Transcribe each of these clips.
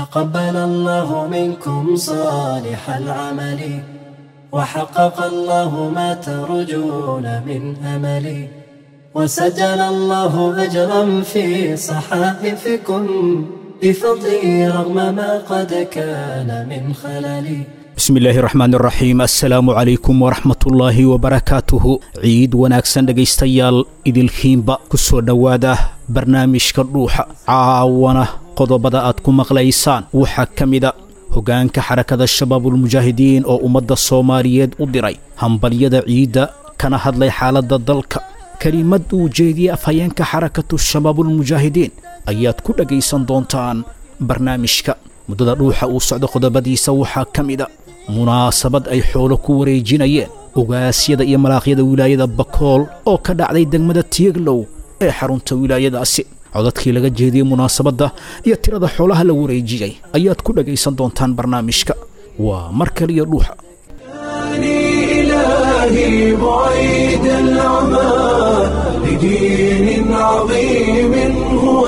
تقبل الله منكم صالح العمل وحقق الله ما ترجون من أمل وسجل الله أجرا في صحائفكم بفضله رغم ما قد كان من خلل bismillaahi raxmaan raxiim assalaamu calaykum waraxmatullaahi wabarakaatuhu ciid wanaagsan dhegaystayaal idilkiinba ku soo dhowaada barnaamijka dhuuxa caawana qodobada aad ku maqlaysaan waxaa ka mida hoggaanka xarakada shabaabulmujaahidiin oo ummadda soomaaliyeed u diray hambalyada ciidda kana hadlay xaaladda dalka kelimad uu jeediyey afhayeenka xarakatu shabaabulmujaahidiin ayaad ku dhegaysan doontaan barnaamijka muddada dhuuxa uu socdo qodobadiisa waxaa ka mida munaasabad ay xoolo ku wareejinayeen ogaasyada iyo malaaqyada wilaayada bakool oo ka dhacday degmada tiyeglow ee xarunta wilaayadaasi codadkii laga jeediyey munaasabadda iyo tirada xoolaha la wareejiyey ayaad ku dhegaysan doontaan barnaamijka waa mar kaliya dhuuxa إلهي بعيد العمى لدين عظيم هو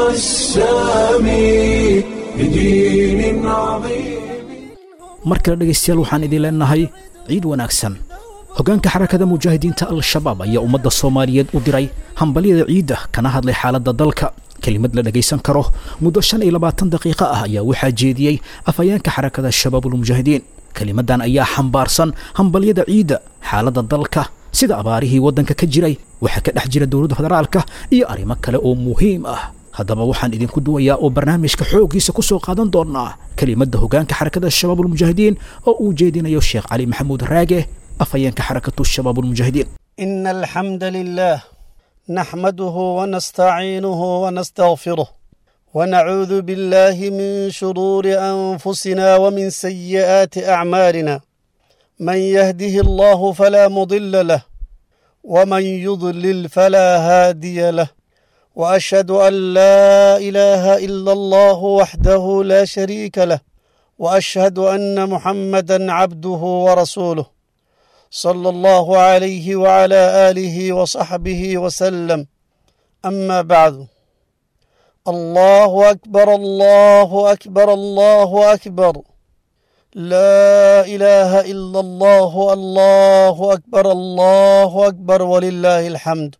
السامي لدين عظيم mar kale dhegaystayaal waxaan idin leenahay ciid wanaagsan hoggaanka xarakada mujaahidiinta al-shabaab ayaa ummadda soomaaliyeed u diray hambalyada ciidda kana hadlay xaaladda dalka kelimad la dhegaysan karo muddo shan iyo labaatan daqiiqo ah ayaa waxaa jeediyey afhayeenka xarakada shabaabulmujaahidiin kelimadan ayaa xambaarsan hambalyada ciidda xaaladda dalka sida abaarihii waddanka ka jiray waxaa ka dhex jira dowladda federaalka iyo arrimo kale oo muhiim ah haddaba waxaan idinku duwayaa oo barnaamijka xooggiisa ku soo qaadan doonnaa kelimadda hoggaanka xarakada shabaabulmujaahidiin oo uu jeedinayo sheekh cali maxamuud raage afhayeenka xarakatu shabaabulmujaahidiin إن الحمد لله نحمده ونستعينه ونستغفره ونعوذ بالله من شرور أنفسنا ومن سيئات أعمالنا من يهده الله فلا مضل له ومن يضلل فلا هادي له وأشهد أن لا إله إلا الله وحده لا شريك له وأشهد أن محمدا عبده ورسوله صلى الله عليه وعلى آله وصحبه وسلم أما بعد الله أكبر الله أكبر الله أكبر لا إله إلا الله الله أكبر الله أكبر ولله الحمد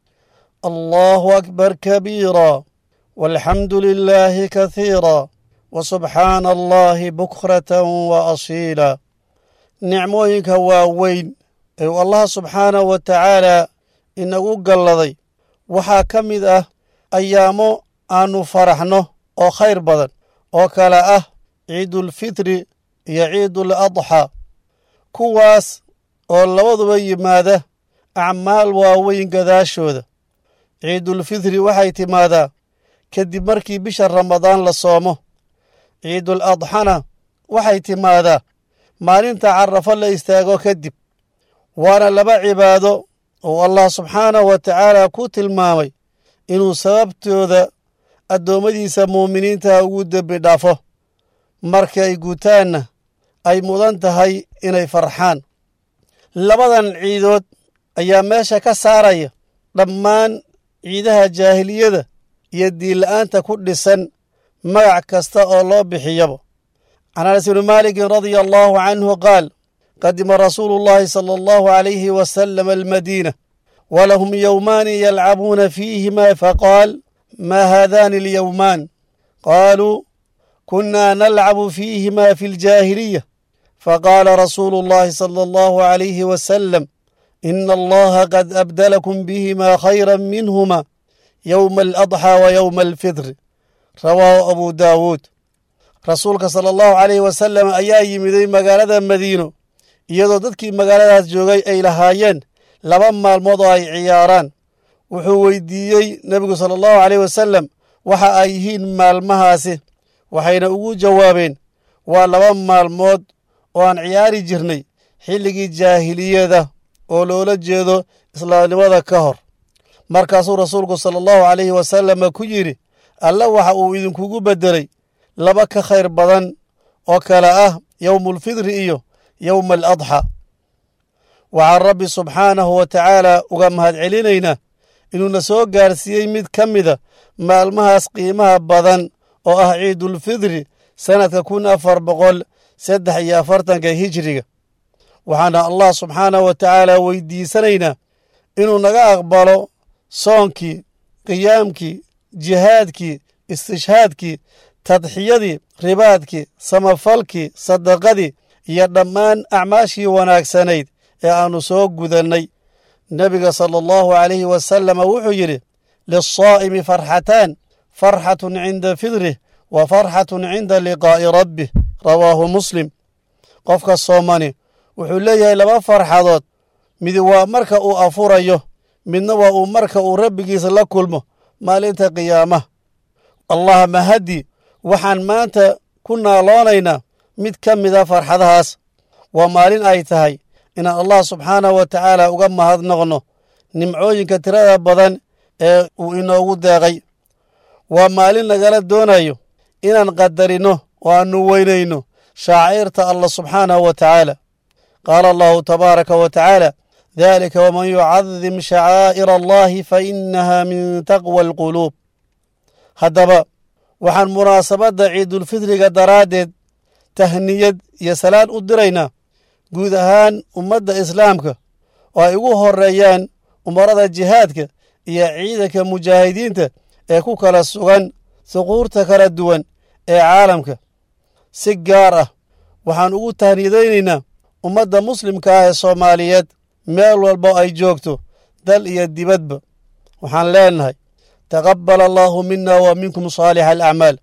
الله أكبر كبيرا والحمد لله كثيرا وسبحان الله بكرة وأصيلا nicmooyinka waaweyn ee uu allah subxaanah wa tacaalaa inagu galladay waxaa ka mid ah ayaamo aannu faraxno oo khayr badan oo kale ah ciidulfitri iyo ciidul adxaa kuwaas oo labaduba yimaada acmaal waaweyn gadaashooda ciidulfitri waxay timaadaa kadib markii bisha ramadaan la soomo ciidul adxana waxay timaadaa maalinta carafo la istaago kadib waana laba cibaado oo allah subxaanahu wa tacaala ku tilmaamay inuu sababtooda addoommadiisa muuminiintaha ugu dembi dhaafo marka ay guutaanna ay mudan tahay inay farxaan labadan ciidood ayaa meesha ka saaraya dhammaan ciidaha jaahiliyada iyo diinla'aanta ku dhisan magac kasta oo loo bixiyaba can anas bni maalikin radia allahu canhu qaal qadima rasuulu llahi sala allahu alayhi wasalam almadiina walahum yowmaani yalcabuuna fiihima faqaal ma haadani alyowmaan qaaluu kunna nalcabu fiihima fi ljaahiliya faqaala rasuulu llahi sala allahu alayhi wasalam ina allaha qad abdalakum bihima khayra minhuma yowma aladxaa wa yowma alfitr rawaahu abu daawuud rasuulka sala allahu calayhi wasalam ayaa yimiday magaalada madiino iyadoo dadkii magaaladaas joogay ay lahaayeen laba maalmood oo ay ciyaaraan wuxuu weydiiyey nebigu sala allahu caleyh wasalam waxa ay yihiin maalmahaasi waxayna ugu jawaabeen waa laba maalmood oo aan ciyaari jirnay xilligii jaahiliyada oo loola jeedo islaamnimada ka hor markaasuu rasuulku sala allahu calayhi wasalama ku yidhi alle waxa uu idinkugu beddelay laba ka khayr badan oo kale ah yowmulfidri iyo yowma aladxa waxaan rabbi subxaanahu wa tacaala uga mahadcelinaynaa inuuna soo gaarsiiyey mid ka mida maalmahaas qiimaha badan oo ah ciidulfidri sannadka kun afar boqol saddex iyo afartanka hijiriga waxaana allah subxaanahu wa tacaala weydiisanaynaa inuu naga aqbalo soonkii qiyaamkii jihaadkii istishhaadkii tadxiyadii ribaadkii samafalkii sadaqadii iyo dhammaan acmaashii wanaagsanayd ee aannu soo gudannay nebiga sala allahu calayhi wasalama wuxuu yidhi liلsaa'imi farxataan farxatun cinda fidrih wa farxatun cinda liqaa'i rabbih rawaahu muslim qofka soomani wuxuu leeyahay laba farxadood mid waa marka uu afurayo midna waa uu marka uu rabbigiisa la kulmo maalinta qiyaamaha allah mahaddi waxaan maanta ku naaloonaynaa mid ka mida farxadahaas waa maalin ay tahay inaan allah subxaanahu wa tacaala uga mahadnoqno nimcooyinka tirada badan ee uu inoogu deeqay waa maalin nagala doonayo inaan qadarino oo aannu weynayno shaaciirta allah subxaanahu wa tacaala qaala allahu tabaaraka wa tacaala dalika waman yucadim shacaa'ir allahi fa inaha min taqwa alquluub haddaba waxaan munaasabadda ciidulfidriga daraaddeed tahniyad iyo salaan u diraynaa guud ahaan ummadda islaamka oo ay ugu horreeyaan umarada jihaadka iyo ciidanka mujaahidiinta ee ku kala sugan suquurta kala duwan ee caalamka si gaar ah waxaan ugu tahniyadaynaynaa ummadda muslimka ah ee soomaaliyeed meel walba ay joogto dal iyo dibadba waxaan leenahay taqabbal allaahu mina wa minkum saalixa alacmaal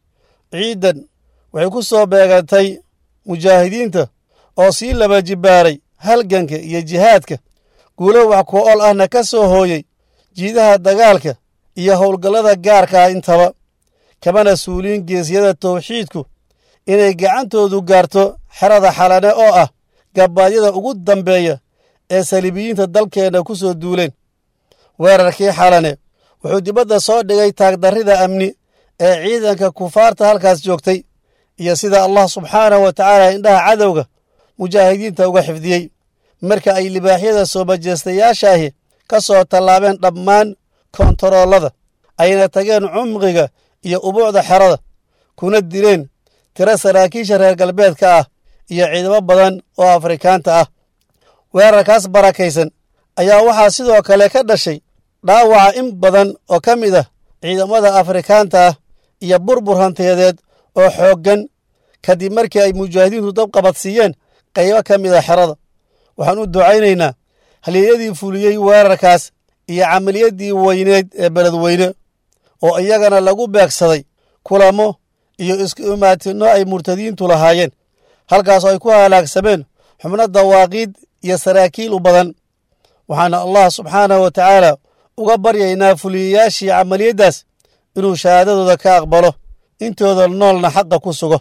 ciidan waxay ku soo beegantay mujaahidiinta oo sii laba jibbaaray halganka iyo jihaadka guulo wax ku ol ahna ka soo hooyey jiidaha dagaalka iyo howlgallada gaarka ah intaba kamana suuliin geesyada tawxiidku inay gacantoodu gaarto xerada xalane oo ah gabbaadyada ugu dambeeya ee saliibiyiinta dalkeenna ku soo duuleen weerarkii xalane wuxuu dibadda soo dhigay taagdarrida amni ee ciidanka kufaarta halkaas joogtay iyo sida allah subxaanahu wa tacaala indhaha cadowga mujaahidiinta uga xifdiyey marka ay libaaxyada soo majeestayaasha ahi ka soo tallaabeen dhammaan kontaroolada ayna tageen cumqiga iyo ubuucda xerada kuna dileen tiro saraakiisha reer galbeedka ah iyo ciidamo badan oo afrikaanta ah weerarkaas barakaysan ayaa waxaa sidoo kale ka dhashay dhaawaca in badan oo ka mid ah ciidamada afrikaanta ah iyo burbur hantiyadeed oo xooggan kadib markii ay mujaahidiintu dabqabadsiiyeen qaybo ka mid a xerada waxaan u ducaynaynaa halyeeyadii fuliyey weerarkaas iyo camaliyaddii weyneed ee beledweyne oo iyagana lagu beegsaday kulamo iyo isku imaatinno ay murtadiintu lahaayeen halkaasoo ay ku halaagsameen xubno dawaaqiid iyo saraakiil u badan waxaana allah subxaanahu wa tacaala uga baryaynaa fuliyayaashii camaliyaddaas inuu shahaadadooda ka aqbalo intooda noolna xaqa ku sugo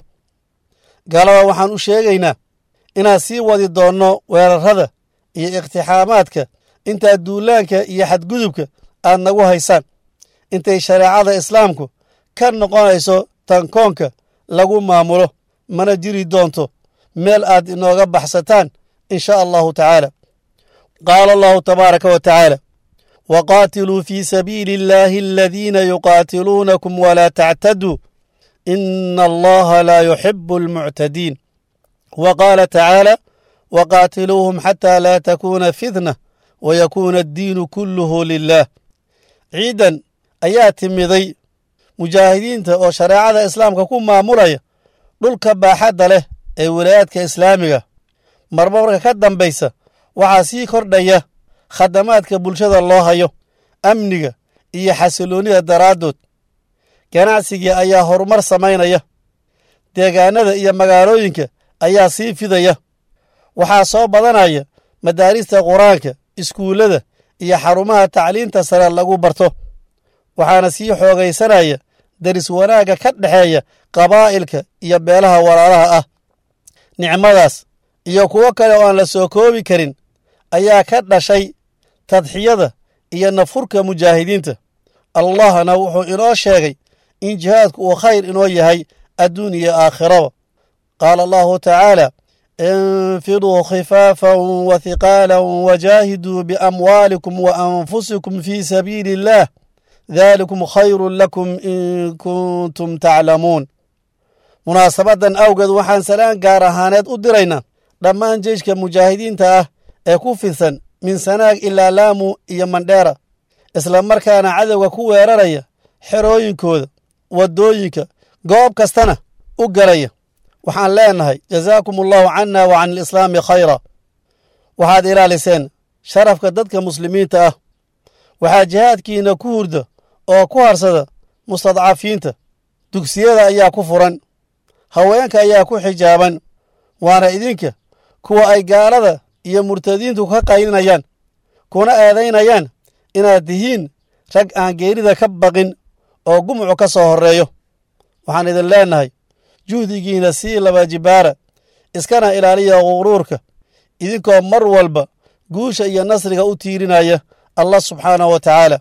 gaalada waxaan u sheegaynaa inaan sii wadi doonno weerarrada iyo iqtixaamaadka intaa duulaanka iyo xadgudubka aad nagu haysaan intay shareecada islaamku ka noqonayso tankoonka lagu maamulo mana jiri doonto meel aad inooga baxsataan in sha allahu tacaala qaala allahu tabaaraka wa tacaala waqaatiluu fii sabiili illaahi aladiina yuqaatiluunakum walaa tactaduu ina allaha laa yuxibu almuctadiin wa qaala tacaala waqaatiluuhum xataa laa takuuna fitna wayakuuna addiinu kulluhu lilah ciidan ayaa timiday mujaahidiinta oo shareecada islaamka ku maamulaya dhulka baaxadda leh ee wilaayaadka islaamiga marba marka ka dambaysa waxaa sii kordhaya khadamaadka bulshada loo hayo amniga iyo xasiloonnida daraaddood ganacsigii ayaa horumar samaynaya deegaanada iyo magaalooyinka ayaa sii fidaya waxaa soo badanaya madaarista qur-aanka iskuullada iyo xarumaha tacliinta sare lagu barto waxaana sii xoogaysanaya daris wanaagga ka dhexeeya qabaa'ilka iyo beelaha walaalaha ah nicmadaas iyo kuwo kale oo aan la soo koobi karin ayaa ka dhashay tadxiyada iyo nafurka mujaahidiinta allahna wuxuu inoo sheegay in jihaadku uu khayr inoo yahay adduun iyo aakhiraba qaala allahu tacaala infiruu khifaafan wa hiqaalan wajaahiduu biamwaalikum wa anfusikum fii sabiili illaah daalikum khayrun lakum in kuntum taclamuun munaasabadan awgeed waxaan salaan gaar ahaaneed u diraynaa dhammaan jeyshka mujaahidiinta ah ee ku fidsan min sanaag ilaa laamu iyo mandheera isla markaana cadowga ku weeraraya xerooyinkooda waddooyinka goob kastana u galaya waxaan leenahay jazaakum allahu canna wa can alislaami khayra waxaad ilaaliseen sharafka dadka muslimiinta ah waxaa jihaadkiinna ku hurda oo ku harsada mustadcafiinta dugsiyada ayaa ku furan haweenka ayaa ku xijaaban waana idinka kuwa ay gaalada iyo murtadiintu ka qaylinayaan kuna eedaynayaan inaad tihiin rag aan geerida ka baqin oo gumucu ka soo horreeyo waxaan idin leennahay juhdigiinna sii laba jibaara iskana ilaaliya quruurka idinkoo mar walba guusha iyo nasriga u tiirinaya allah subxaanahu wa tacaala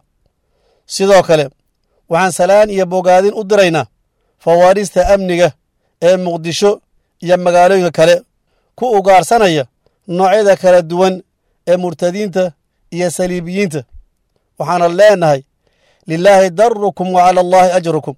sidoo kale waxaan salaan iyo bogaadin u diraynaa fawaarista amniga ee muqdisho iyo magaalooyinka kale ku ugaarsanaya noocyada kala duwan ee murtadiinta iyo saliibiyiinta waxaana leenahay lilaahi darukum wa cala allaahi ajrukum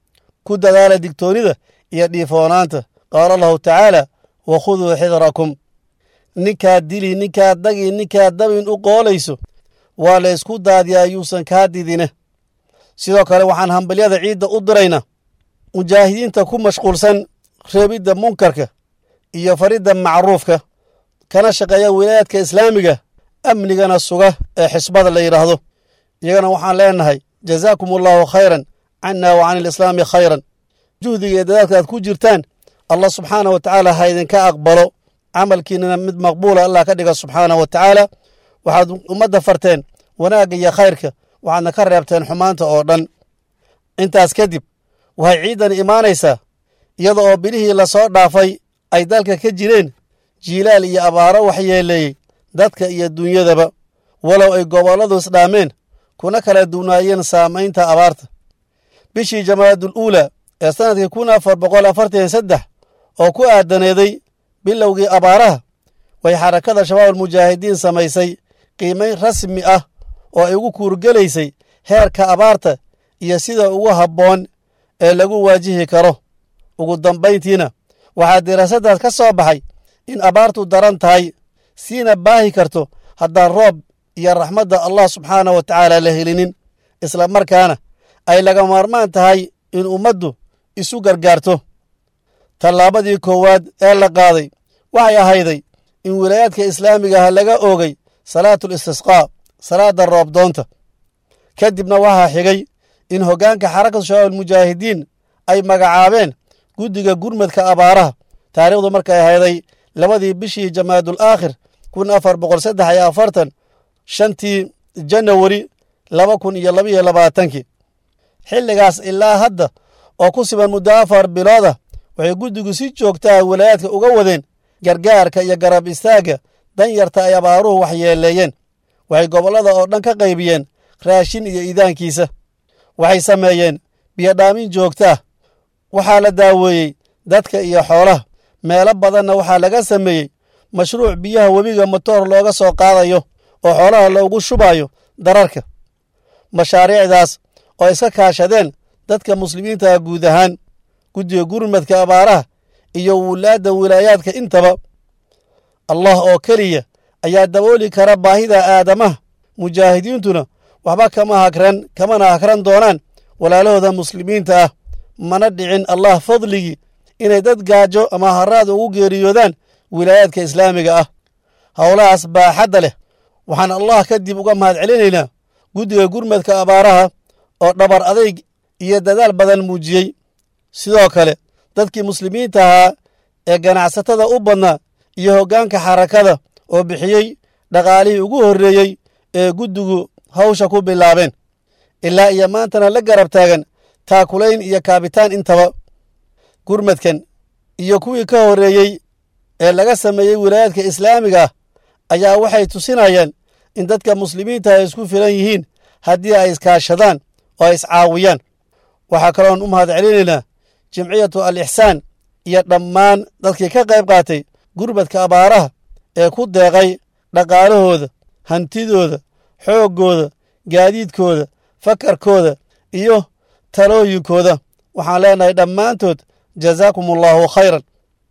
ku dadaala digtoonnida iyo dhiifoonaanta qaala allahu tacaala wa khuduu xidrakum ninkaad dili ninkaad dagi ninkaad dabin u qoolayso waa la ysku daadiyaa yuusan kaa didine sidoo kale waxaan hambalyada ciidda u diraynaa mujaahidiinta ku mashquulsan reebidda munkarka iyo faridda macruufka kana shaqeeya wilaayaadka islaamiga amnigana suga ee xisbada la yidhaahdo iyagana waxaan leenahay jazaakum allaahu khayran canna wa can alislaami khayran juhdiga iyo dadaadka aad ku jirtaan allah subxaanah wa tacaala ha idinka aqbalo camalkiinana mid maqbuula allah ka dhiga subxaanah wa tacaala waxaad ummadda farteen wanaagga iyo khayrka waxaadna ka reebteen xumaanta oo dhan intaas kadib waxay ciidan imaanaysaa iyada oo bilihii lasoo dhaafay ay dalka ka jireen jiilaal iyo abaaro waxyeeleeyey dadka iyo dunyadaba walow ay gobolladu isdhaameen kuna kala duwnaayeen saamaynta abaarta bishii jamaadul uula ee sannadkii kun afar boqol afartan iyo saddex oo ku aadaneeday bilowgii abaaraha way xarakada shabaabulmujaahidiin samaysay qiimayn rasmi ah oo ay ugu kuurgelaysay heerka abaarta iyo sida ugu habboon ee lagu waajihi karo ugu dambayntiina waxaa diraasaddaas ka soo baxay in abaartu daran tahay siina baahi karto haddaan roob iyo raxmadda allah subxaanah wa tacaala la helinin isla markaana ay laga maarmaan tahay in ummaddu isu gargaarto tallaabadii koowaad ee la qaaday waxay ahayday in wilaayaadka islaamigaha laga oogay salaatul istisqaa salaadda roobdoonta ka dibna waxaa xigay in hoggaanka xarakatu shabaabulmujaahidiin ay magacaabeen guddiga gurmadka abaaraha taariikhdu markay ahayday labadii bishii jamaadul aakhir kun afar boqol saddex iyo afartan shantii janawari laba kun iyo labaiyo labaatankii xilligaas ilaa hadda oo ku siban muddo afar biloodah waxay guddigu si joogtaa walaayaadka uga wadeen gargaarka iyo garab istaagga danyarta ay abaaruhu waxyeeleeyeen waxay gobollada oo dhan ka qaybiyeen raashin iyo iidaankiisa waxay sameeyeen biyodhaamin joogtaah waxaa la daaweeyey dadka iyo xoolaha meelo badanna waxaa laga sameeyey mashruuc biyaha webiga motoor looga soo qaadayo oo xoolaha loogu shubayo dararka mashaariicdaas oo iska kaashadeen dadka muslimiintaha guud ahaan guddiga gurmadka abaaraha iyo wulaadda wilaayaadka intaba allah oo keliya ayaa dabooli kara baahida aadamaha mujaahidiintuna waxba kama hakran kamana hakran doonaan walaalahooda muslimiinta ah mana dhicin allah fadligii inay dad gaajo ama haraad ugu geeriyoodaan wilaayaadka islaamiga ah howlahaas baaxadda leh waxaan allah kadib uga mahad celinaynaa guddiga gurmadka abaaraha oo dhabar adayg iyo dadaal badan muujiyey sidoo kale dadkii muslimiinta ahaa ee ganacsatada u badnaa iyo hoggaanka xarakada oo bixiyey dhaqaalihii ugu horreeyey ee guddigu hawsha ku bilaabeen ilaa iyo maantana la garab taagan taakulayn iyo kaabitaan intaba gurmadkan iyo kuwii ka horreeyey ee laga sameeyey wilaayaadka islaamiga ah ayaa waxay tusinayaan in dadka muslimiinta ay isku filan yihiin haddii ay iskaashadaan oo ay iscaawiyaan waxaa kaloon u mahad celinaynaa jimciyatu al ixsaan iyo dhammaan dadkii ka qayb qaatay gurmadka abaaraha ee ku deeqay dhaqaalahooda hantidooda xooggooda gaadiidkooda fakarkooda iyo talooyinkooda waxaan leenahay dhammaantood jazaakum allaahu khayran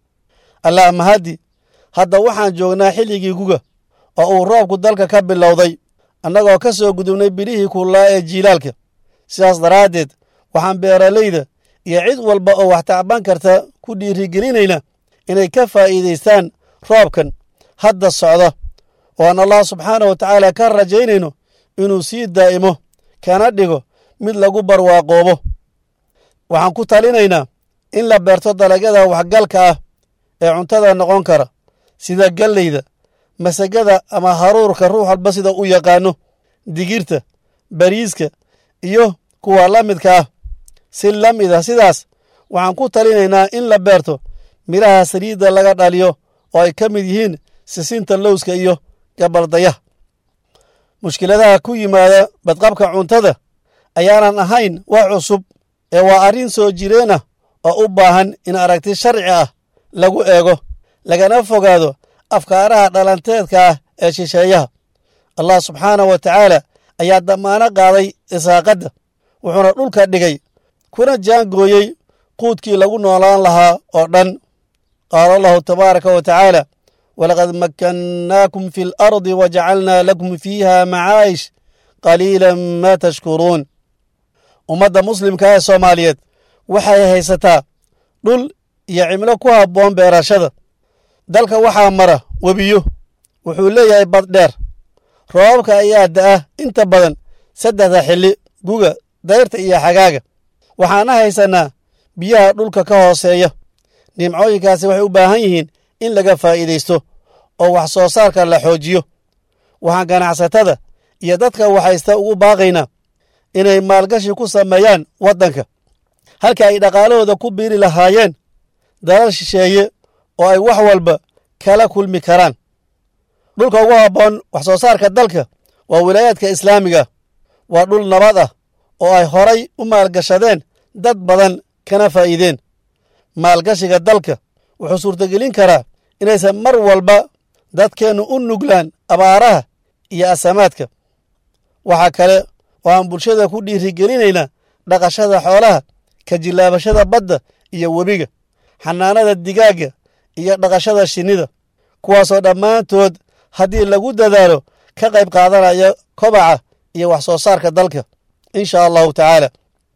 allah mahaddi hadda waxaan joognaa xilligii guga oo uu roobku dalka ka bilowday annagoo ka soo gudubnay bilihii kullaa ee jiilaalka sidaas daraaddeed waxaan beeralayda iyo cid walba oo wax tacban karta ku dhiirigelinayna inay ka faa'iidaystaan roobkan hadda socda oo aan allah subxaanah wa tacaala ka rajaynayno inuu sii daa'imo kana dhigo mid lagu barwaaqoobo waxaan ku talinaynaa in la beerto dalagyada waxgalka ah ee cuntada noqon kara sida galleyda masagada ama haruurka ruux walba sida u yaqaano digirta bariiska iyo kuwa la midka ah si la mid ah sidaas waxaan ku talinaynaa in la beerto midhaha saliidda laga dhaliyo oo ay ka mid yihiin sisinta lowska iyo gabaldayaha mushkiladaha ku yimaada badqabka cuntada ayaanan ahayn wax cusub ee waa arrin soo jireen ah oo u baahan in aragti sharci ah lagu eego lagana fogaado afkaaraha dhalanteedka ah ee shisheeyaha allah subxaanah wa tacaala ayaa damaano qaaday isaaqadda wuxuuna dhulka dhigay kuna jaangooyey quudkii lagu noolaan lahaa oo dhan qaala allahu tabaaraka wa tacaala walaqad makkannaakum fi alardi wajacalnaa lakum fiiha macaa'ish qaliilan maa tashkuruun ummadda muslimka ee soomaaliyeed waxay haysataa dhul iyo cimlo ku habboon beerashada dalka waxaa mara webiyo wuxuu leeyahay bad dheer roobabka ayaa da'a inta badan saddexda xilli guga dayrta iyo xagaaga waxaana haysannaa biyaha dhulka ka hooseeya nimcooyinkaasi waxay u baahan yihiin in laga faa'iidaysto oo wax soo saarka la xoojiyo waxaan ganacsatada iyo dadka waxaysta ugu baaqaynaa inay maalgashi ku sameeyaan waddanka halka ay dhaqaalahooda ku biiri lahaayeen dalal shisheeye oo ay wax walba kala kulmi karaan dhulka ugu habboon wax soo saarka dalka waa wilaayaadka islaamiga waa dhul nabad ah oo ay horay u maalgashadeen dad badan kana faa'iideen maalgashiga dalka wuxuu suurtagelin karaa inaysan mar walba dadkeennu u nuglaan abaaraha iyo asamaadka waxaa kale oo aan bulshada ku dhiirigelinaynaa dhaqashada xoolaha ka jillaabashada badda iyo webiga xanaanada digaagga iyo dhaqashada shinnida kuwaasoo dhammaantood haddii lagu dadaalo ka qayb qaadanaya kobaca iyo wax soo saarka dalka insha allahu tacaala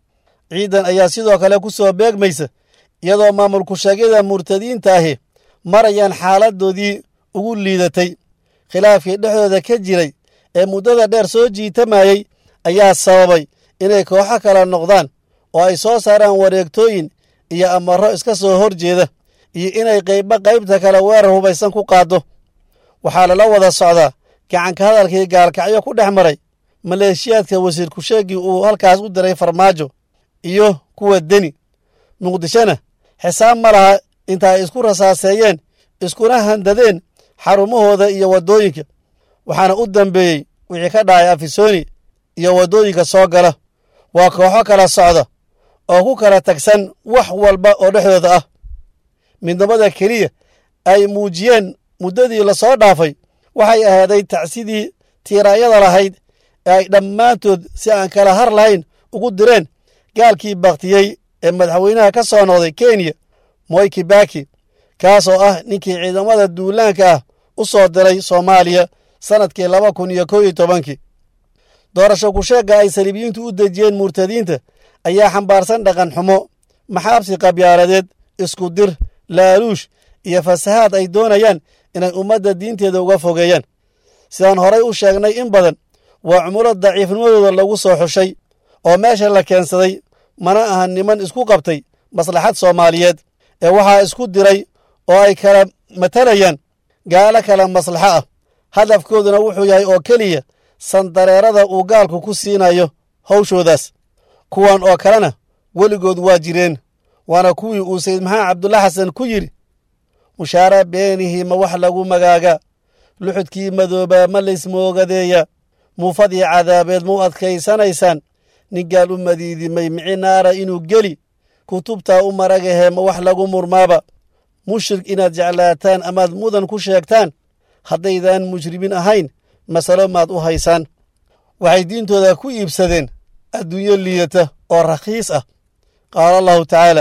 ciidan ayaa sidoo kale ku soo beegmaysa iyadoo maamulku sheegyada murtadiinta ahi marayaan xaaladoodii ugu liidatay khilaafkii dhexdooda ka jiray ee muddada dheer soo jiitamayey ayaa sababay inay kooxo kala noqdaan oo ay soo saaraan wareegtooyin iyo amarro iska soo hor jeeda iyo inay qaybba qaybta kale weerar hubaysan ku qaaddo waxaa lala wada socdaa gacanka hadalkii gaalkacyo ku dhex maray maleeshiyaadka wasiir kusheegii uu halkaas u diray farmaajo iyo kuwa deni muqdishona xisaab ma laha inta ay isku rasaaseeyeen iskuna handadeen xarumahooda iyo waddooyinka waxaana u dambeeyey wixii ka dhacay afisoni iyo waddooyinka soo gala waa kooxo kala socda oo ku kala tagsan wax walba oo dhexdooda ah midnimada keliya ay muujiyeen muddadii la soo dhaafay waxay ahaaday tacsidii tiiraanyada lahayd ee ay dhammaantood si aan kala har lahayn ugu direen gaalkii bakhtiyey ee madaxweynaha ka soo noqday kenya moy kibaki kaas oo ah ninkii ciidamada duulaanka ah u soo diray soomaaliya sannadkii laba kun iyo kow iyo tobankii doorasho kusheegga ay saliibiyiintu u dejiyeen murtadiinta ayaa xambaarsan dhaqan xumo maxaabsi qabyaaladeed isku dir laaluush iyo fasahaad ay doonayaan inay ummadda diinteeda uga fogeeyaan sidaan horay u sheegnay in badan waa cumulo daciifnimadooda lagu soo xushay oo meesha la keensaday mana aha niman isku qabtay maslaxad soomaaliyeed ee waxaa isku diray oo ay kala matalayaan gaalo kala maslaxo ah hadafkooduna wuxuu yahay oo keliya sandareerada uu gaalku ku siinayo hawshoodaas kuwan oo kalena weligood waa jireen waana kuwii uu sayid maxamed cabdulla xasan ku yidhi mushaara beenihii ma wax lagu magaaga luxudkii madoobaa ma laysmoogadeeya muufadii cadaabeed mau adkaysanaysaan nin gaal u madiidimay mici naara inuu geli kutubtaa u maragahee ma wax lagu murmaaba mushrik inaad jeclaataan amaad mudan ku sheegtaan haddaydaan mujrimin ahayn masalo maad u haysaan waxay diintooda ku iibsadeen adduunyo liidata oo rakhiis ah qaala allahu tacaala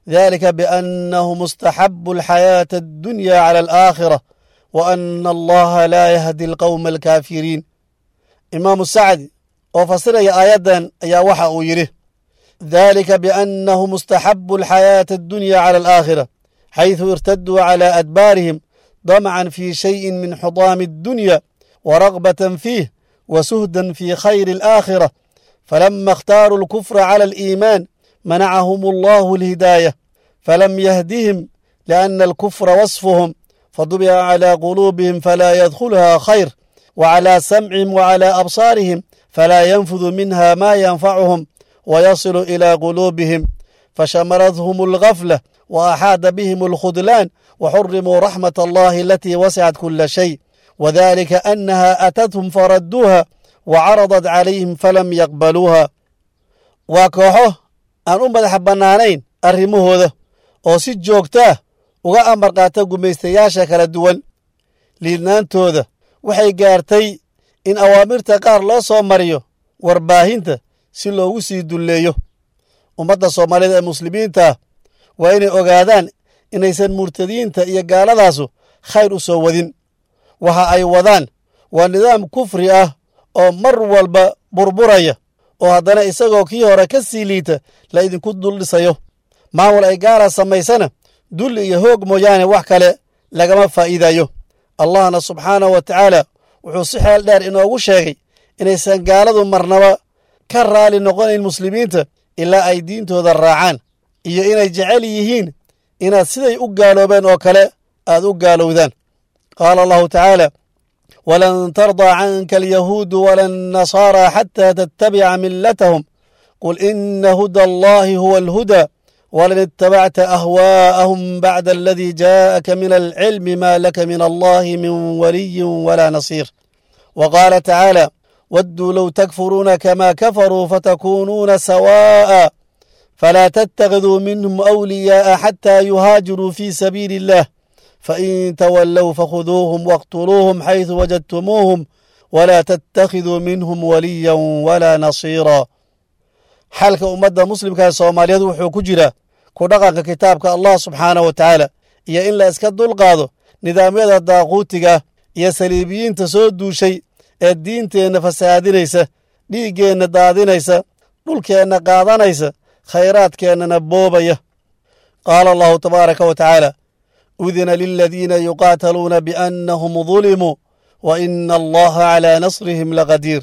ذلك بأنه مستحب الحياة الدنيا على الآخرة وأن الله لا يهدي القوم الكافرين إمام السعدي وفصل يا آيادا يا وحا يره ذلك بأنه مستحب الحياة الدنيا على الآخرة حيث ارتدوا على أدبارهم ضمعا في شيء من حطام الدنيا ورغبة فيه وسهدا في خير الآخرة فلما اختاروا الكفر على الإيمان منعهم الله الهداية فلم يهدهم لأن الكفر وصفهم فطبع على قلوبهم فلا يدخلها خير وعلى سمعهم وعلى أبصارهم فلا ينفذ منها ما ينفعهم ويصل إلى قلوبهم فشمرتهم الغفلة وأحاط بهم الخذلان وحرموا رحمة الله التي وسعت كل شيء وذلك أنها أتتهم فردوها وعرضت عليهم فلم يقبلوها وكوحو أن أمد حبنانين أرموه oo si joogtaa uga amar qaata gumaystayaasha kala duwan liidnaantooda waxay gaartay in awaamirta qaar loo soo mariyo warbaahinta si loogu sii dulleeyo ummadda soomaalida ee muslimiinta waa inay ogaadaan inaysan murtadiinta iyo gaaladaasu khayr u soo wadin waxa ay wadaan waa nidaam kufri ah oo mar walba burburaya oo haddana isagoo kii hore ka sii liita la idinku dul dhisayo maamul ay gaala samaysana dulli iyo hoog mooyaane wax kale lagama faa'iidayo allahna subxaanahu wa tacaala wuxuu si xeel dheer inoogu sheegay inaysan gaaladu marnaba ka raali noqonayn muslimiinta ilaa ay diintooda raacaan iyo inay jecel yihiin inaad siday u gaaloobeen oo kale aad u gaalowdaan qaala allahu tacaala walan tardaa canka alyahuudu wala annasaaraa xataa tattabica millatahum qul ina huda allahi huwa alhudaa ولن اتبعت أهواءهم بعد الذي جاءك من العلم ما لك من الله من ولي ولا نصير وقال تعالى ودوا لو تكفرون كما كفروا فتكونون سواء فلا تتخذوا منهم أولياء حتى يهاجروا في سبيل الله فإن تولوا فخذوهم واقتلوهم حيث وجدتموهم ولا تتخذوا منهم وليا ولا نصيرا xalka ummadda muslimka ee soomaaliyeed wuxuu ku jiraa ku dhaqanka kitaabka allah subxaana wa tacaala iyo in la iska dulqaado nidaamyada daaquutiga iyo saliibiyiinta soo duushay ee diinteenna fasaadinaysa dhiiggeenna daadinaysa dhulkeenna qaadanaysa khayraadkeennana boobaya qaala allahu tabaaraka wa tacaala udina liladiina yuqaataluuna biannahum dulimuu wa ina allaha calaa nasrihim laqadiir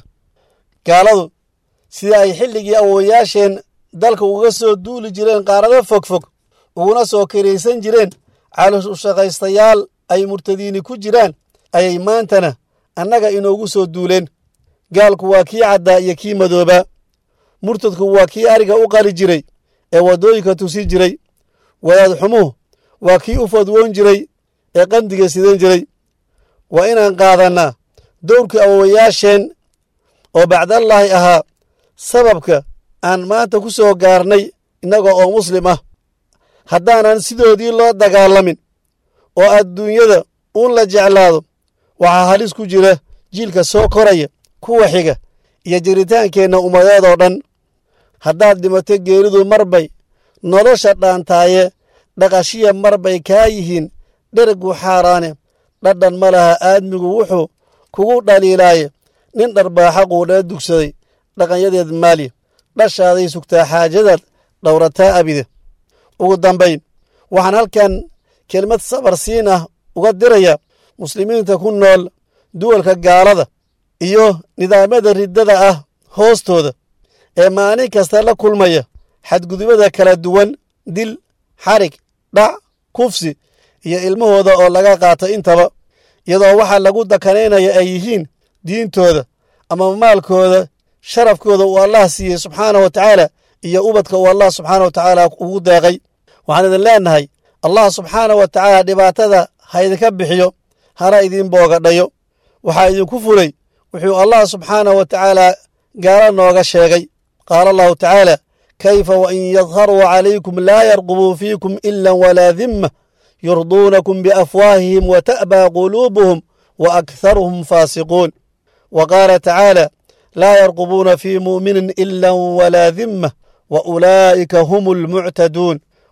gaaladu sida ay xilligii awowayaasheen dalka uga soo duuli jireen qaarado fogfog uguna soo kiraysan jireen calushaqaystayaal ay murtadiini ku jiraan ayay maantana annaga inoogu soo duuleen gaalku waa kii caddaa iyo kii madoobaa murtadku waa kii ariga u qali jiray ee waddooyinka tusi jiray wadaad xumuhu waa kii u fadwoon jiray ee qandiga sidan jiray waa inaan qaadannaa dowrkii awowayaasheen oo bacdallaahi ahaa sababka aan maanta ku soo gaarnay innaga oo muslim ah haddaanan sidoodii loo dagaalamin oo adduunyada uun la jeclaado waxaa halis ku jira jiilka soo koraya kuwa xiga iyo jiritaankeenna ummadeed oo dhan haddaad dhimato geeridu marbay nolosha dhaantaaye dhaqashiya marbay kaa yihiin dhergu xaaraane dhadhan ma laha aadmigu wuxuu kugu dhaliilaaye nin dharbaaxa quudhee dugsaday dhaqanyadeed maali dhashaaday sugtaa xaajadaad dhowrataa abide ugu dambayn waxaan halkan kelmad sabar siin ah uga diraya muslimiinta ku nool duwalka gaalada iyo nidaamyada riddada ah hoostooda ee maalin kasta la kulmaya xadgudubada kala duwan dil xarig dhac kufsi iyo ilmahooda oo laga qaato intaba iyadoo waxaa lagu dakanaynaya ay yihiin diintooda ama maalkooda sharafkooda uu allah siiyey subxaanah wa tacaala iyo ubadka uu allah subxaana wa tacaala ugu deeqay waxaan idin leennahay allah subxaanah wa tacaala dhibaatada ha idinka bixiyo hana idin boogadhayo waxaa idinku fulay wuxuu allah subxaanah wa tacaala gaalo nooga sheegay qaala allahu tacaala kayfa wain yadharuu calaykum laa yarqubuu fiikum ila walaa dimma yurduunakum biafwaahihim wa ta'baa quluubuhum wa akharuhum faasiquun wa qaala tacaala laa yarqubuuna fii mu'minin ila walaa dimma wa ulaa'ika hum almuctaduun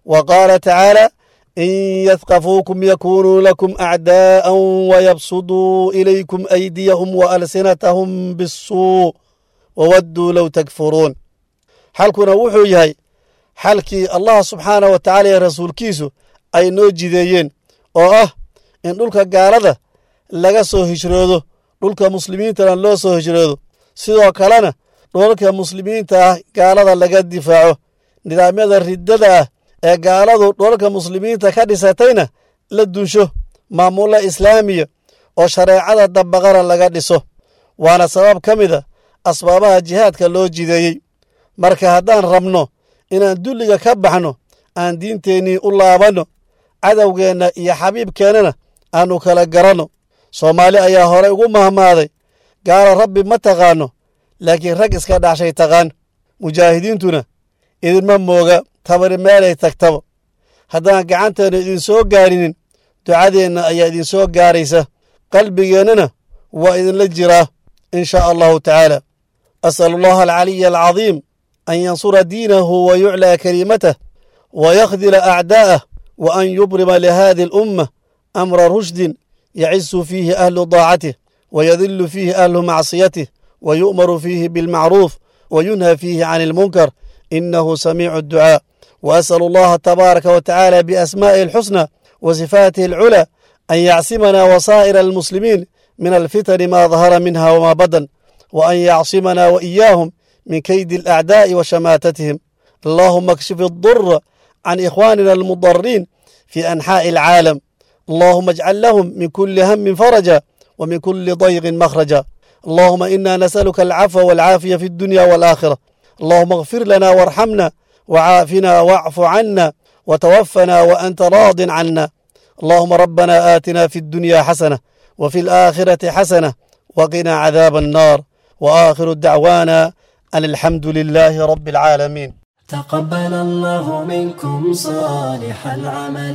wa qaala tacaala in yadkafuukum yakunuu lakum acdaa'an wayabsuduu ilaykum aydiyahum waalsinatahum bisuu wawadduu low takfuruun xalkuna wuxuu yahay xalkii allah subxaanah wa tacaala iyo rasuulkiisu ay noo jideeyeen oo ah in dhulka gaalada laga soo hijroodo dhulka muslimiintana loo soo hijroodo sidoo kalena dhulalka muslimiinta ah gaalada laga difaaco nidaamyada riddada ah ee gaaladu dhulalka muslimiinta ka dhisatayna la dunsho maamulla islaamiya oo shareecada dabaqana laga dhiso waana sabab ka mid a asbaabaha jihaadka loo jideeyey marka haddaan rabno inaan dulliga ka baxno aan diinteennii u laabanno cadowgeenna iyo xabiibkeennana aannu kala garanno soomaali ayaa horey ugu mahmaaday gaalo rabbi ma taqaanno laakiin rag iska dhaxshay taqaan mujaahidiintuna idinma mooga tabari meelay tagtaba haddaan gacanteenna idinsoo gaarinin ducadeenna ayaa idinsoo gaaraysa qalbigeennana waa idinla jiraa in shaa allahu tacaala as'alu allaha alcaliya alcadiim an yansura diinahu wa yuclaa kelimatah wa yakhdila acdaa'ah wa an yubrima lihadi alummah amra rushdin yacisu fiihi ahlu daacatih wa yadilu fiihi ahlu macsiyatih wa yu'maru fiihi bilmacruuf wa yunha fiihi can ilmunkar inahu samiicu adducaa wa as'alu allaha tabaaraka wa tacaala biasmaa'ihi alxusna wa sifaatihi alculaa an yacsimana wasaa'ira almuslimiin min alfitani ma dahara minha wma badan wa an yacsimana wa iyaahum min kaydi alacdaa'i wa shamaatatihim allahuma akshif addura can ikhwaanina almudariin fi anxaa'i alcaalam allahuma ajcal lahum min kuli hamin faraja wa min kuli dayqin makhraja allahuma ina nasaluka alcafwa walcaafiya fi addunya walaakhira allahuma اغfir lana warxamna وعافنا واعف عنا وتوفنا وأنت راض عنا اللهم ربنا آتنا في الدنيا حسنة وفي الآخرة حسنة وقنا عذاب النار وآخر دعوانا أن الحمد لله رب العالمين تقبل الله منكم صالح العمل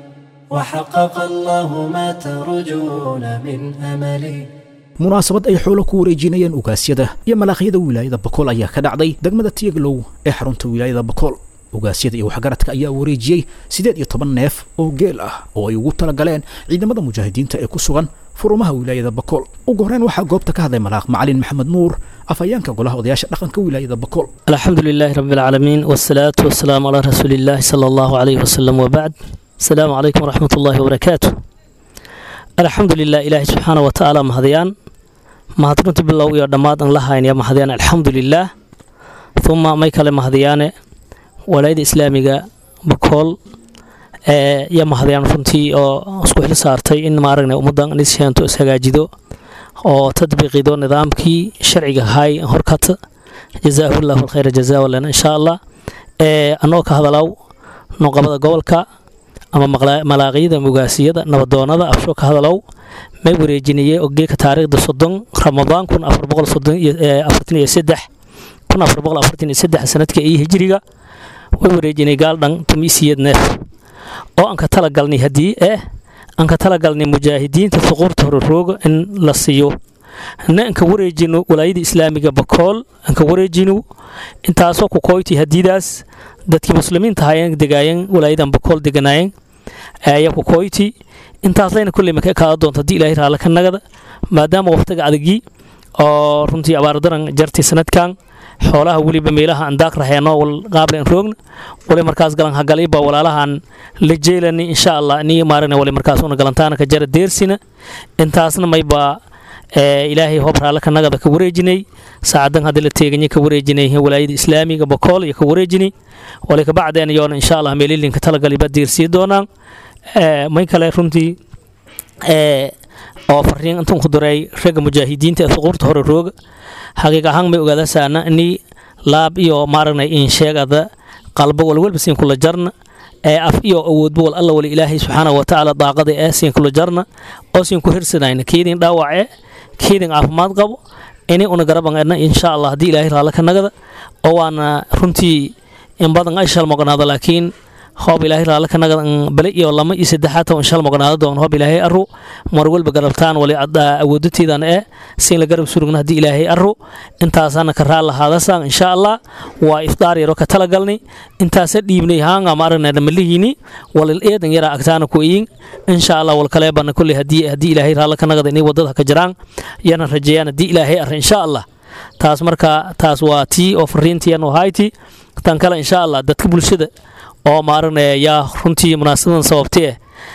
وحقق الله ما ترجون من أمل munaasabad ay xoolo ku wareejinayeen ugaasyada iyo malaaqyada wilaayada bakool ayaa ka dhacday degmada tiyaglow ee xarunta wilaayada bakool ugaasyada iyo waxgaradka ayaa wareejiyey siddeed iyo toban neef oo geel ah oo ay ugu talagaleen ciidamada mujaahidiinta ee ku sugan furumaha wilaayada bakool ugu horreyn waxaa goobta ka hadlay malaaq macalin maxamed nuur afhayeenka golaha odayaasha dhaqanka wilaayada bakool الحمد لله رب العالمين والصلاة والسلام على رسول الله صلى الله عليه وسلم وبعد السلام عليكم ورحمة الله وبركاته الحمد لله إلهي سبحانه وتعالى مهديان mahadrunti bilow iyo dhammaad aan la haynaya mahadiyaan alxamdulilaah uma may kale mahadiyaane walaayada islaamiga bakool ee iyo mahadiyaan runtii oo isku xil saartay in maaragna ummaddan nisheento ishagaajido oo tadbiiqido nidaamkii sharciga ahay horkata jazaahullahu alkhayra jazaa walana insha allah ee anoo ka hadalaw noqobada gobolka ama malaaqiyada mugaasiyada nabadoonada afsho ka hadalow may wareejinayey ogeeka taariikhda soddon ramadaan kun afar boqol soddon iyo afartan iyo saddex kun afar boqol afartan iyo saddex sanadka iyo hijiriga way wareejinay gaaldhan tumiisiyad neef oo aan ka talagalnay haddii eh aan ka talagalnay mujaahidiinta suquurta hore rooga in la siiyo na anka wareejino walaayada islaamiga bakool anka wareejino intaasoo ku koyti hadiidaas dadkii muslimiinta ahaayeen degaayeen walaayadan bakool deganaayeen ayaa ku koyti intaas layna kulley maka kaada doonta haddii ilaahay raalla ka nagada maadaama waqtiga adagii oo runtii abaardaran jartii sanadkan xoolaha weliba meelaha aan daaq raheeno wal qaablen roogna wali markaas galan hagaliba walaalahan la jeelani insha allah ni maaragna wali markaas una galantaana ka jara deersina intaasna mayba ilaahay hoob raalla ka nagada ka wareejinay saacadan haddii la teeganya ka wareejinay walaayada islaamiga bakool iyo ka wareejinay wali kabacdeen yoona insha allah meelilinka talagaliba deersii doonaan may kale runtii oo fariin intan ku diray ragga mujaahidiinta ee suquurta hore rooga xaqiiq ahaan may ogaadasaana ni laab iyo maaragna in sheegada qalbo walwalba siin kula jarna ee af iyo awoodba wal alla wali ilaahay subxaanahu watacaala daaqada ee siin kula jarna oo siin ku hirsanayna keedin dhaawace keedin caafimaad qabo inay una garaban edna insha allah haddii ilaahay raalla ka nagada oo waana runtii in badan ay shalmoqnaado laakiin hoob ilaahay raalle ka nagad bale iyo lama iyo saddexaad oo shal mognaado doon hoob ilaahay arru mar walba garabtaan wali awoodatiidan ee siin la garab surugna haddii ilaahay arru intaasana ka raal lahaadasaan insha allah waa ifdaar yaro ka talagalni intaasa dhiibnay haanga maaragna dhamalihiini walil eedan yara agtaana ku iyin insha allah wal kaleebana kulli haddii haddii ilaahay raalle ka nagad inay wadada ka jiraan yana rajeeyaan haddii ilaahay arra insha allah taas marka taas waa tii oo fariintiyan hayti tan kale insha allah dadka bulshada oo maaragna yaa runtii munaasabadan sababtee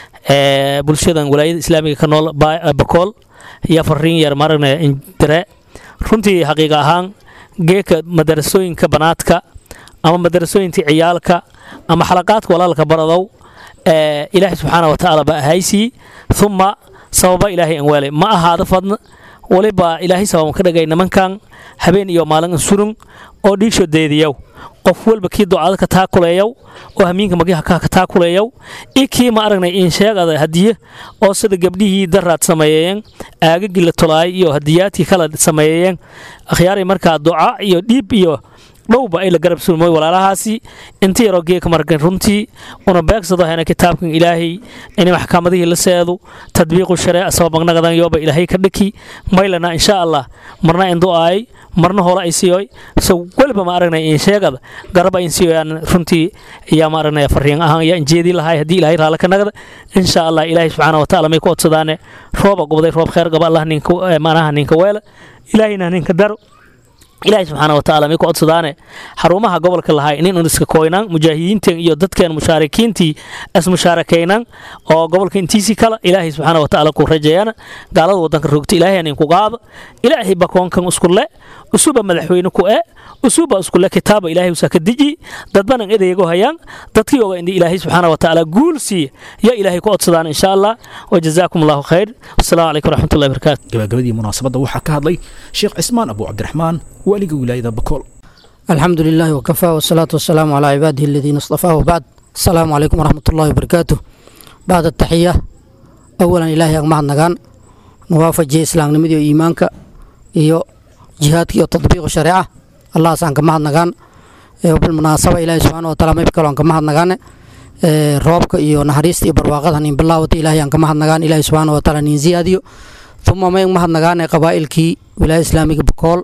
ee bulshadan walaayada islaamiga ka nool bakool yaa fariin yar maaragna indire runtii xaqiiqa ahaan geeka madarasooyinka banaadka ama madarasooyinka ciyaalka ama xalaqaadka walaalka baradow ee ilaahay subxaana wa tacaala baa ahaysii uma sababa ilaahay aan waale ma ahaada fadna waliba ilaahay sababan ka dhagay nimankan habeen iyo maalin surun oo dhiigsho deediyow qof walba kii ducada ka taakuleeyow oo hamiinka magiha ka taakuleeyow i kii ma aragnay in sheegada hadiye oo sida gabdhihii daraad sameeyeen aagagii la tolaay iyo hadiyaadkii kala sameeyeen akhyaaray markaa duca iyo dhiib iyo dhowba ay la garab sulmoy walaalahaasi inta yaroo geeka markan runtii una beegsado hena kitaabkan ilaahay inay maxkamadihii la seedu tadbiiqu shareeca sababagnagadan yooba ilaahay ka dhiki maylana insha allah marna indu aay marna hore ay siyoy so weliba ma aragnay in sheegada garaba in siyoyaan runtii ayaa ma aragnay fariin ahaan ayaa injeedii lahay haddii ilaahay raala ka nagda insha allah ilaahay subxaana wa tacaala may ku codsadaane rooba gubday roob kheer gaba allah ninka maanaha ninka weela ilaahayna ninka daro ilaahay subxaana wa tacaala may ku codsadaane xarumaha gobolka lahay nin un iska kooynaan mujaahidiinteen iyo dadkeen mushaarikiintii ismushaarakeynaan oo gobolka intiisii kala ilaahay subxaana wa tacaala ku rajeeyana gaalada wadanka rogta ilaahay nin ku qaada ilaahay bakoonkan iskule usuba madaxweyne ku e usuba iskule kitaaba ilaahay usaa ka deji dadbanan edeego hayaan dadkii oga indi ilaahay subxaana wa tacaala guul siiya yaa ilaahay ku codsadaan insha allah wajazaakum allahu khayr wasalaamu calaykum waraxmatullahi barakaatu gabagabadii munaasabadda waxaa ka hadlay sheekh cismaan abu cabdiraxmaan waaliga wilaayada bakool الحمد لله وكفى والصلاة والسلام على عباده الذين اصطفاه وبعد السلام عليكم ورحمة الله وبركاته بعد التحية أولا إلهي أغمع النغان نوافج إسلام نمدي إيمانك إيو جهادك إيو تطبيق الشريعة الله سانك مع النغان وبالمناسبة إلهي سبحانه وتعالى ما يبكالو أنك مع النغان roobka iyo naxariista iyo barwaaqada nin bilaawata ilaahay aan ka mahadnagaan ilaahay subxaana wa tacaala nin ziyaadiyo uma mayn mahadnagaane qabaa'ilkii wilaaya islaamiga bakool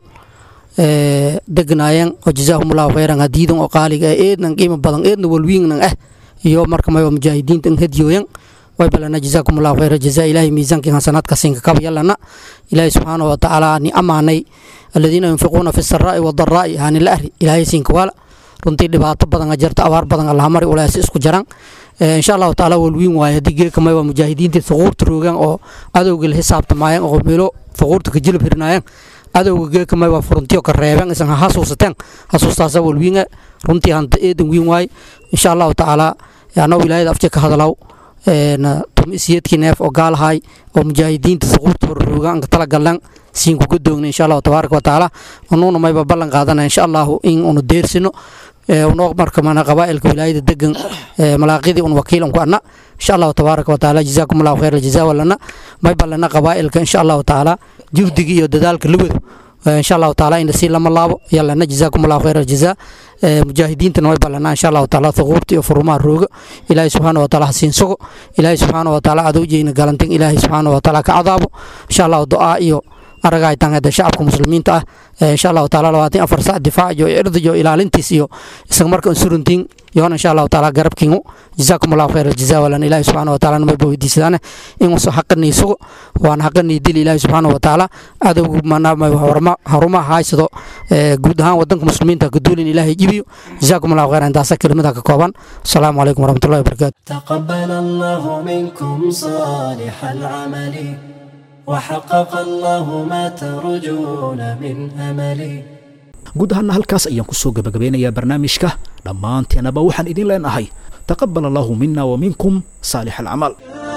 degnaayeen oo jazaahumullahu khayran hadiidan oo qaaliga ah eednan qiimo badan eedna walwiingnan ah iyo marka mayba mujaahidiinta n hadiyooyan way balana jazaakumullahu khayra jazaa ilaahay miisaankii hasanaadka siinka kaba yalana ilaahay subxaana wa tacaala ni amaanay aladiina yunfiquuna fi saraa'i wadaraa'i hani la ahri ilaahay siinka waala runtii dhibaato badan jirta abaar badan allahamari ulaasi isku jaran insha allahu tacaala walwiin waaye haddii geeka mayba mujaahidiinta thuquurta roogaan oo adowga la xisaabtamaayeen oo meelo thuquurta ka jilib hirnaayeen adowga geeka mayba furuntiyo ka reebeen isan ha hasuusateen hasuustaasa walwiinga runtii hanta eedan wiin waaye insha allahu tacaala anoo wilaayada afje ka hadalaw tumisiyadkii neef oo gaalahay oo mujaahidiinta thuquurta horroogaan ka talagalan siin kuga doogna insha allahu tabaaraka wa tacaala unuuna mayba ballan qaadana insha allahu in unu deersino unoo marka mana qabaa'ilka wilaayada degan malaaqidii un wakiilan ku anna insha allahu tabaaraka wa tacaala jazaakum allahu khayr aljazaa walana may ballana qabaa'ilka insha allahu tacaala juhdiga iyo dadaalka la wado insha allahu tacaala ina sii lama laabo yalana jazaakum allahu khayr aljazaa mujaahidiintana way ballanaa insha allahu tacaala thuquurta iyo furumaha rooga ilaahay subxaana wa tacaala hasiin sugo ilaahay subxaana wa tacaala adowjeyna galantin ilaahay subxaana wa tacaala ka cadaabo insha allahu du'aa iyo aragay tangada shacabka muslimiinta ah insha allahu taala labaatan afar sac difaac iyo irdi iyo ilaalintiis iyo isaga marka suruntiin yoona insha allahu taala garabkiingu jazaakum allahu khayr aljazaa walan ilaahi subxaana wa taala namayba weydiisadaane inuuso xaqanii sugo waana xaqanii dil ilaahi subxaana wa taala adowgu manamay harumaha haysado guud ahaan wadanka muslimiinta kaduulin ilaahay jibiyo jazaakum allahu khayr intaasa kelimada ka kooban asalaamu calaykum waraxmatullahi wabarakaatu تقبل الله منكم صالح العمل وحقق الله ما ترجون من أملي guud ahaana halkaas ayaan ku soo gebagabeynayaa barnaamijka dhammaanteenaba waxaan idin leenahay taqabal allahu mina wa minkum saalix alcamal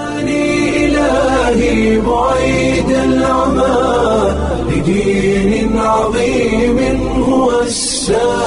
إلهي بعيد العمى لدين عظيم هو السلام